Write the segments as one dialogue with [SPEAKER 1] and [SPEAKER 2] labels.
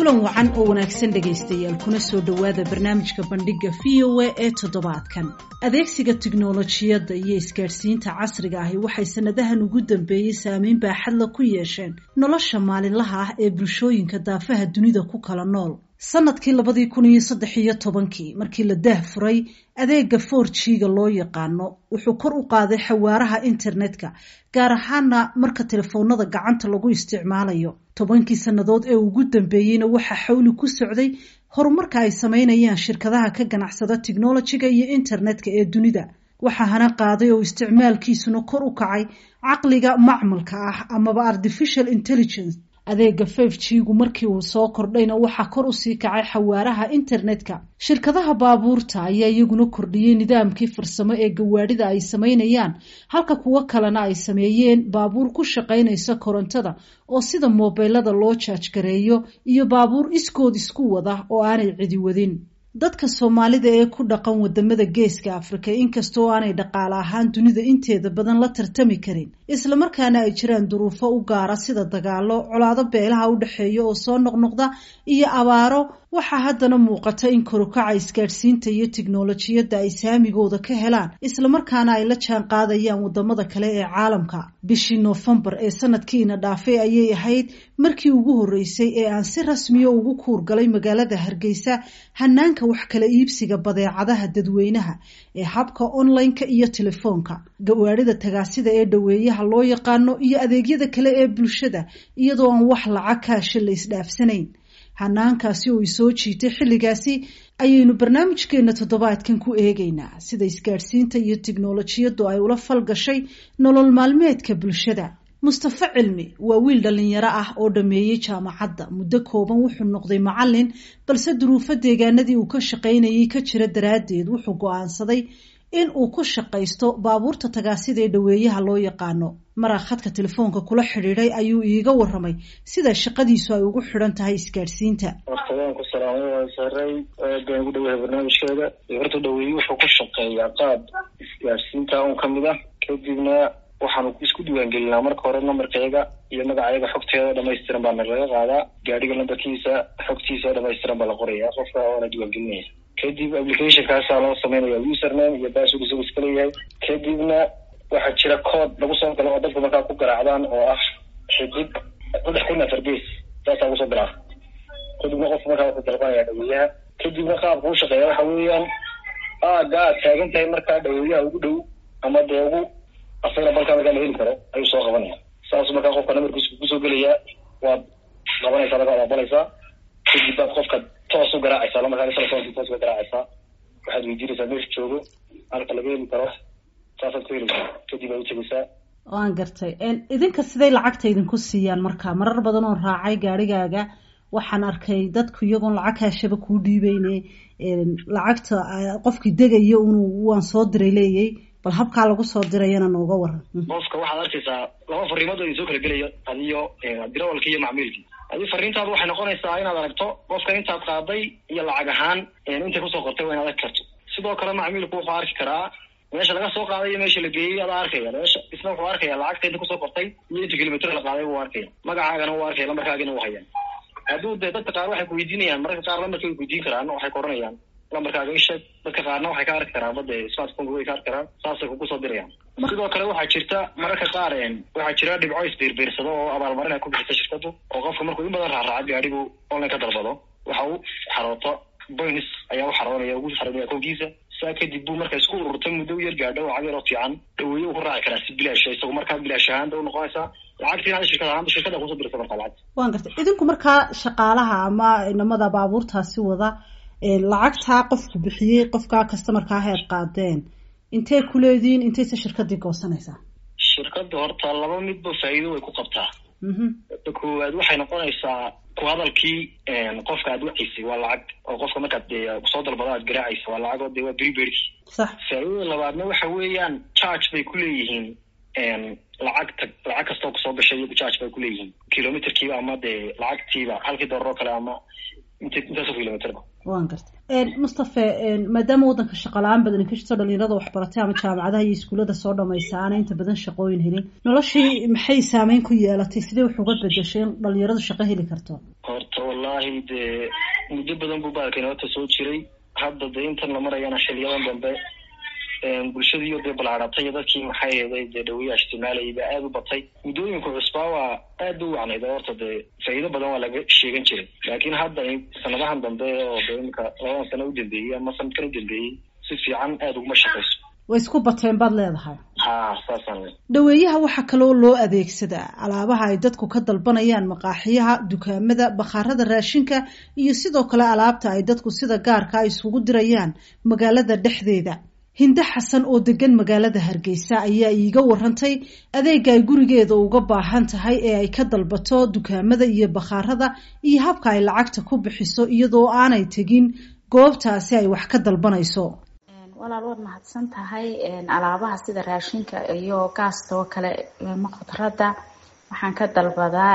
[SPEAKER 1] kulan wacan oo wanaagsan dhegaystayaal kuna soo dhowaada barnaamijka bandhiga v o a ee toddobaadkan adeegsiga tiknolojiyadda iyo isgaadhsiinta casriga ahi waxay sanadahan ugu dambeeyey saameyn baaxadla ku yeesheen nolosha maalinlaha ah ee bulshooyinka daafaha dunida ku kala nool sanadkii labadii kun iyo saddex iyo tobankii markii la daah furay adeega for g-ga loo yaqaano wuxuu kor u qaaday xawaaraha internetka gaar ahaana marka telefoonada gacanta lagu isticmaalayo tobankii sannadood ee ugu dambeeyeyna waxaa xawli ku socday horumarka ay sameynayaan shirkadaha ka ganacsada technolojiga iyo internetka ee dunida waxaa hana qaaday oo isticmaalkiisuna kor u kacay caqliga macmalka ah amaba artificial intelligence adeega fif g-gu markii uu soo kordhayna waxaa kor usii kacay xawaaraha internetka shirkadaha baabuurta ayaa iyaguna kordhiyey nidaamkii farsamo ee gawaadhida ay sameynayaan halka kuwo kalena ay sameeyeen baabuur ku shaqaynaysa korontada oo sida moobeylada loo jaajgareeyo iyo baabuur iskood isku wada oo aanay cidi wadin dadka soomaalida ee ku dhaqan wadamada geeska afrika inkastoo aanay dhaqaale ahaan dunida inteeda badan la tartami karin islamarkaana ay jiraan duruufo u gaara sida dagaalo colaado beelaha u dhexeeya oo soo noqnoqda iyo abaaro waxaa haddana muuqata in korukaca isgaadhsiinta iyo tiknolojiyadda ay saamigooda ka helaan islamarkaana ay la jaan qaadayaan wadamada kale ee caalamka bishii noofembar ee sanadkiina dhaafay ayay ahayd markii ugu horreysay ee aan si rasmiya ugu kuurgalay magaalada hargeysa hanaanka wax kala iibsiga badeecadaha dadweynaha ee habka online-ka iyo telefoonka gawaadhida tagaasida ee dhoweeyaha loo yaqaano iyo adeegyada kale ee bulshada iyadoo aan wax lacag kaasha la isdhaafsanayn hanaankaasi oo isoo jiitay xilligaasi ayaynu barnaamijkeena toddobaadkan ku eegaynaa sida isgaadhsiinta iyo tiknolojiyaddu ay ula falgashay nolol maalmeedka bulshada mustafa cilmi waa wiil dhalinyaro ah oo dhameeyey jaamacadda muddo kooban wuxuu noqday macalin balse duruufo deegaanadii uu ka shaqaynayay ka jira daraaddeed wuxuu go-aansaday in uu ku shaqaysto baabuurta tagaasida ee dhoweeyaha loo yaqaano maraa khadka telefoonka kula xidhiiday ayuu iiga waramay sida shaqadiisu ay ugu xidhan tahay isgaadhsiinta
[SPEAKER 2] horta waan ku salaamay waan saray aad baan ugu dhawahay barnaamijkeeda horta dhaweeye wuxuu ku shaqeeyaa qaab isgaadhsiinta un kamid ah kadibna waxaanu isku diiwaangelinaa marka hore nambarkeega iyo magacayaga xogteeda dhamaystiran baa nalaga qaadaa gaadhiga lambarkiisa xogtiisa dhamaystiran baa la qoraya qofka oona diiwaangelinaya kadib applicationkaasaa loo sameynaya username iyo password isagu iska leeyahay kadibna waxaa jira code lagu soo galo oo dadku markaa ku garaacdaan oo ah xidig saddex kun afar gees saasaa kusoo garaa kadibna qofku markaa wuxuu dalbanaya dhaweeyaha kadibna qaabka u shaqeeya waxa weeyaan aaga aad taagan tahay markaa dhaweeyaha ugu dhow ama dee ugu asagana balkaa markaa la heli karo ayuu soo qabanaya saasuu markaa qofka namarkiisa kusoo gelayaa waad qabanaysaa markaa waad aqbalaysaa kadib baad qofka toos u garaacaysaa lamarkaa telefonki toos uga garaacaysaa waxaad weydiinaysaa meesha joogo halka laga heli karo saasaad ku helaysaa kadib aad utegaysaa
[SPEAKER 1] waan gartay idinka siday lacagta idinku siiyaan marka marar badan oo raacay gaarigaaga waxaan arkay dadku iyagoon lacag kaashaba kuu dhiibeyne lacagta qofkii degaya unu waan soo diray leeyay bal habkaa lagu soo dirayana nooga waran
[SPEAKER 2] qofka waxaad arkaysaa laba fariimood oo idin soo kala gelaya adiyo dirawalki iyo macmiilkii adi fariintaadu waxay noqonaysaa inaad aragto qofka intaad qaaday iyo lacag ahaan intay kusoo qortay waa inaad arki karto sidoo kale macmiilku wuxuu arki karaa meesha laga soo qaaday iyo meesha la geeyey adaa arkaya meesha isna wuxuu arkaya lacagta inta kusoo qortay iyo inta kilomitr la qaaday wuu arkaya magacaagana wuu arkaya lambarkaagina wuu hayaan hadduu dee dadka qaar waxay kuweydiinayaan mararka qaar lambarka way kuweydiin karaan waxay ku odhanayaan lambarkaaga isheeg dadka qaarna waxay ka arki karaan bade smartphoneka way ka arki karaan saasay kugu soo dirayaan sidoo kale waxaa jirta mararka qaar waxaa jira dhibco isbiirbiirsado oo abaalmarin ay ku bixisa shirkadu oo qofka markuu in badan raaraaca gaadhigu online ka dalbado waxa uu xarooto boyns ayaa u xaroonaya ugu xaroonaya koonkiisa saa kadib buu marka isku ururtay muddo u yar gaadho lacag yaroo fiican dhaweeye uu ku raaci karaa si bilaash isagu markaa bilaash ahaanta u noqonaysaa lacagtiina ada shirkad ahaanba shirkada kusoo dirta markaa lacagta
[SPEAKER 1] waan gartay idinku markaa shaqaalaha ama inamada baabuurtaasi wada lacagtaa qofku bixiyey qofkaa customarkaa heed qaadeen intay kuleediin intayse shirkadii goosanaysaa
[SPEAKER 2] shirkadda horta laba midba faa'iido way ku qabtaa ta koowaad waxay noqonaysaa ku hadalkii qofka aad wacaysay waa lacag oo qofka markaad dee soo dalbado aad garaacaysa waa lacag oo dee waa beriberki
[SPEAKER 1] sax
[SPEAKER 2] faa'iidada labaadna waxa weeyaan charge bay kuleeyihiin lacagta lacag kastoo kusoo gashay iyagu charge bay kuleeyihiin kilometerkiiba ama dee lacagtiiba halkii doolar oo kale ama int intaasoo kilometerba
[SPEAKER 1] wan garta mustafe maadaama waddanka shaqala-aan badan ka jirto dhalinyarada waxbaratay ama jaamacadaha iyo iskuullada soo dhamaysa aana inta badan shaqooyin helin noloshii maxay saameyn ku yeelatay sidee wax uga bedeshay in dhalinyaradu shaqo heli karto
[SPEAKER 2] horta wallaahi dee muddo badan buu baalkani horta soo jiray hadda dee intan la marayana xiliyadan dambe bulshadiiyo dee balaaratay dadkii maxay eeday dee dhaweyaha isticmaalayay baa aada u batay muddooyinku cusbaa waa aad u wacnayd horta dee faa'iido badan waa laga sheegan jiray laakiin hadda sanadahan dambe oo dee imika labadan sano u dambeeyey ama sanadkan u dambeeyey si fiican aada uguma shaqayso
[SPEAKER 1] way isku bateen baad leedahay
[SPEAKER 2] ha saasaan
[SPEAKER 1] dhaweeyaha waxaa kaloo loo adeegsadaa alaabaha ay dadku ka dalbanayaan maqaaxiyaha dukaamada bakhaarada raashinka iyo sidoo kale alaabta ay dadku sida gaarka ay isugu dirayaan magaalada dhexdeeda hinde xasan oo degan magaalada hargeysa ayaa iiga warantay adeega ay gurigeeda uga baahan tahay ee ay ka dalbato dukaamada iyo bakhaarada iyo habka ay lacagta ku bixiso iyadoo aanay tegin goobtaasi ay wax ka dalbanayso
[SPEAKER 3] walaal waad mahadsan tahay alaabaha sida raashinka iyo gaasta oo kale ma khudradda waxaan ka dalbadaa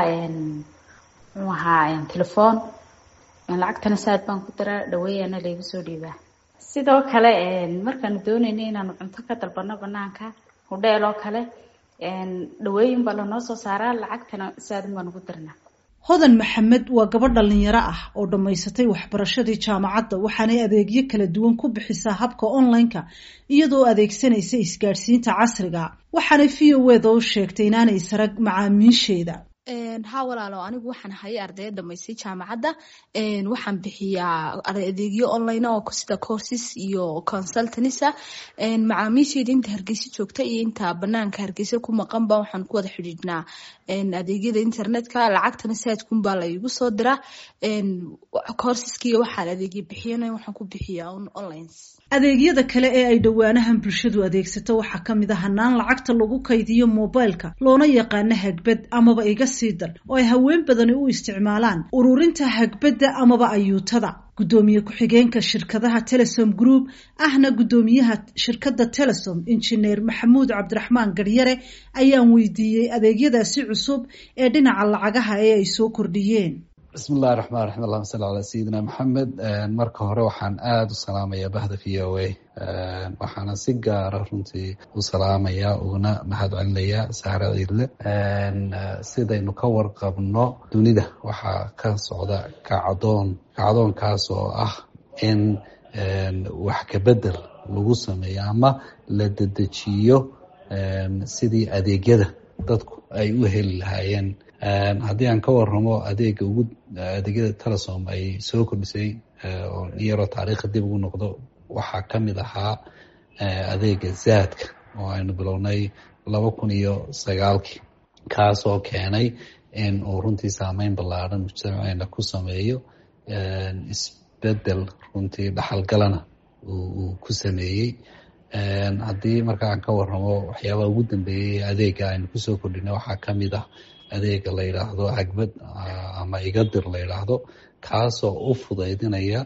[SPEAKER 3] muxuu ahaa telefoon lacagtana saad baan ku diraa dhaweeyana laygu soo dhiibaa sidoo kale markaanu doonayna inaanu cunto ka dalbano banaanka hudheel oo kale dhaweeyin baa lanoo soo saaraa lacagtana saadin baan ugu dirnaa
[SPEAKER 1] hodan maxamed waa gabadh dhalinyaro ah oo dhammaysatay waxbarashadii jaamacadda waxaanay adeegyo kala duwan ku bixisaa habka online-ka iyadoo adeegsanaysa isgaadhsiinta casriga waxaanay v o eda u sheegtay inaanay sarag macaamiisheeda
[SPEAKER 4] ha walaalo anigu waxaan hayay ardaya dhamaystay jaamacadda waxaan bixiyaa adeegyo online oo sida courses iyo consultanisa macaamiisheyda inta hargeysa joogta iyo inta banaanka hargeysa ku maqanba waxaan ku wada xidhiidhnaa adeegyada internetka lacagtana saadkunbaa la igu soo diraa courseskiiyo waxaan adeegyo bixiyana waxaan ku bixiyaa online
[SPEAKER 1] adeegyada kale ee ay dhowaanahan bulshadu adeegsato waxaa ka mid a hanaan lacagta lagu kaydiyo mobilka loona yaqaano hagbad amaba iga sii dar oo ay haween badani u isticmaalaan ururinta hagbadda amaba ayuutada guddoomiye ku-xigeenka shirkadaha telesom group ahna guddoomiyaha shirkadda telesom injineer maxamuud cabdiraxmaan garyare ayaan weydiiyey adeegyadaasi cusub ee dhinaca lacagaha ee ay soo kordhiyeen
[SPEAKER 5] bismi illahi raxmaan raxim allahuma salli calaa sayidina maxamed marka hore waxaan aada u salaamayaa bahda v o a waxaana si gaara runtii u salaamayaa uguna mahad celinayaa saare ciidle sidaynu ka warqabno dunida waxaa ka socda kacdoon kacdoonkaas oo ah in wax kabedel lagu sameeyo ama la dedejiyo sidii adeegyada dadku ay u heli lahaayeen haddii aan ka waramo adeega ugu adeegyada telesom ay soo kordhisay oo yaroo taariikha dib ugu noqdo waxaa ka mid ahaa adeega zaadka oo aynu bilownay laba kun iyo sagaalkii kaasoo keenay in uu runtii saameyn ballaadhan mujtamaceena ku sameeyo isbedel runtii dhaxalgalana uu ku sameeyey haddii marka aan ka waramo waxyaabaha ugu dambeeyey adeega aynu kusoo kordhina waxaa ka mid ah adeega la yidhaahdo hagbad ama igadir la yidhaahdo kaasoo u fudaydinaya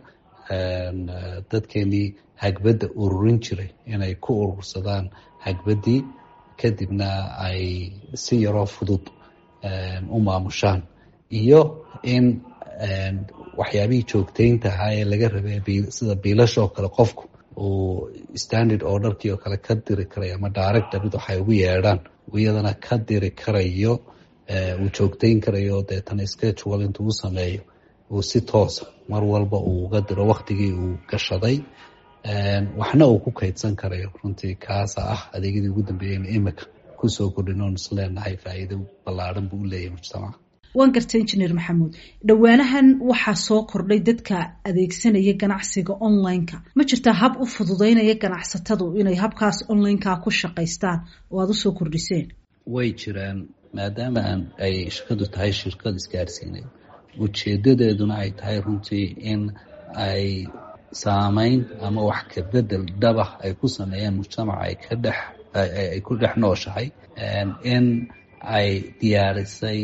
[SPEAKER 5] dadkeenii hagbadda ururin jiray inay ku urursadaan hagbaddii kadibna ay si yaroo fudud u maamushaan iyo in waxyaabihii joogtaynta ahaa ee laga rabay sida biilashoo kale qofku uu standard orderkii oo kale ka diri karayo ama direct debit waxay ugu yeedhaan iyadana ka diri karayo uu joogtayn karayo deetana schedule intuu u sameeyo uu si toosa mar walba uu uga diro waktigii uu gashaday waxna uu ku kaydsan karayo runtii kaasa ah adeegyadii ugu dambeeyeyna imika kusoo kordhin oon is leenahay faa'iido ballaadhan buu u leeyahay mujtamaca
[SPEAKER 1] waan gartay injineer maxamuud dhowaanahan waxaa soo kordhay dadka adeegsanaya ganacsiga online-ka ma jirtaa hab u fududeynaya ganacsatadu inay habkaas online-ka ku shaqaystaan oo aada usoo kordhiseen
[SPEAKER 5] way jiraan maadaama aan ay shirkadu tahay shirkad isgaarsiineed ujeedadeeduna ay tahay runtii in ay saameyn ama wax ka bedel dabah ay ku sameeyaan mujtamaca ay ka dhex ay ku dhex nooshahay in ay diyaarisay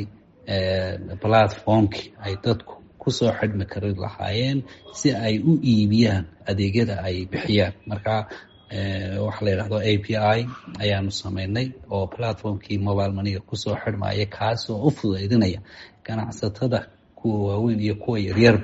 [SPEAKER 5] platformkii ay dadku kusoo xidhmi kari lahaayeen si ay u iibiyaan adeegyada ay bixiyaan marka waxa la yidhahdo a p i ayaanu sameynay oo platformkii mobile maniga kusoo xidhmaya kaasoo u fudaydinaya ganacsatada kuwa waaweyn iyo kuwa yaryarba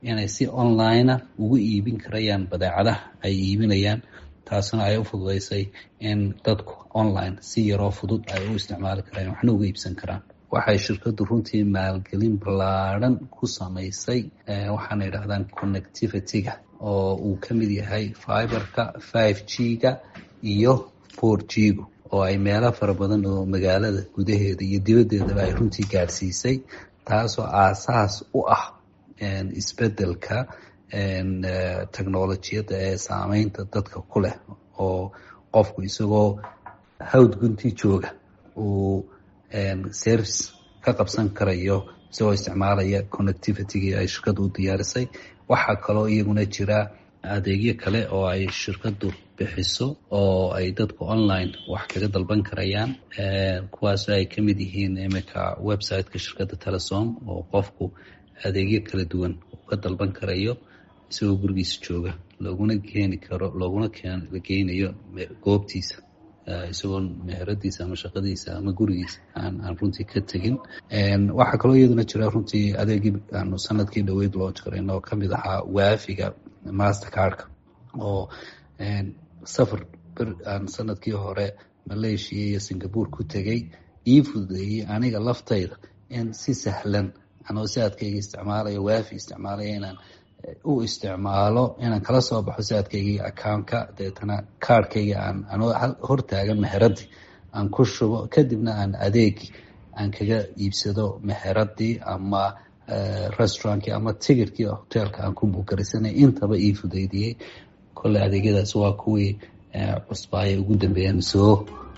[SPEAKER 5] inay si onlinea ugu iibin karayaan badeecadaha ay iibinayaan taasna ay u fududeysay in dadku online si yaroo fudud ay u isticmaali karaan waxna uga iibsan karaan waxay shirkaddu runtii maalgelin ballaadhan ku samaysay waxaana yidhahdaan connectivity-ga oo uu ka mid yahay fiberka five g ga iyo four g gu oo ay meelo fara badan oo magaalada gudaheeda iyo dibaddeedaba ay runtii gaadhsiisay taasoo aasaas u ah isbeddelka technolojiyadda ee saameynta dadka ku leh oo qofku isagoo hawd gunti jooga uu service ka qabsan karayo isagoo isticmaalaya connectivity-gii ay shirkaddu u diyaarisay waxaa kaloo iyaguna jira adeegyo kale oo ay shirkaddu bixiso oo ay dadku online wax kaga dalban karayaan kuwaasoo ay ka mid yihiin iminka website-ka shirkadda telesom oo qofku adeegyo kala duwan uu ka dalban karayo isagoo gurigiisa jooga looguna keeni karo looguna geynayo goobtiisa isagoo meheradiisa ama shaqadiisa ama gurigiisa aan aan runtii ka tegin waxaa kaloo iyaduna jira runtii adeegii aanu sanadkii dhaweyd loo jirayn oo kamid ahaa waafiga mastercardka oo safar ber aan sanadkii hore malaysia iyo singapore ku tegay ii fududeeyey aniga laftayda in si sahlan anoo saadkayga isticmaalaya waafi isticmaalaya inaan u isticmaalo inaan kala soo baxo saadkaygii accountka deetana kaarhkayga aan anoo hortaagan meheradii aan ku shubo kadibna aan adeegi aan kaga iibsado meheradii ama restaurantkii ama tigirkii hoteelka aan ku buukarisanay intaba ii fudeydiyey kolley adeegyadaas waa kuwii cusbaaya ugu dambeeyaan soo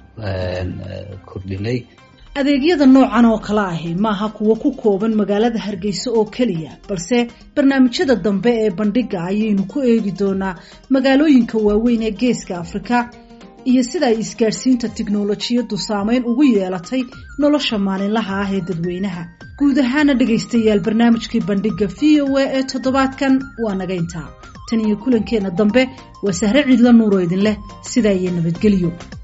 [SPEAKER 5] kordhinay
[SPEAKER 1] adeegyada noocan oo kale ahi maaha kuwo ku kooban magaalada hargeysa oo keliya balse barnaamijyada dambe ee bandhiga ayaynu ku eegi doonaa magaalooyinka waaweyn ee geeska afrika iyo sida ay isgaadhsiinta tiknolojiyaddu saameyn ugu yeelatay nolosha maalinlaha ah ee dadweynaha guud ahaana dhegaystayaal barnaamijkii bandhiga v o a ee toddobaadkan waa naga intaa tan iyo kulankeenna dambe waa sahre ciidla nuuro idin leh sidaa iyo nabadgelyo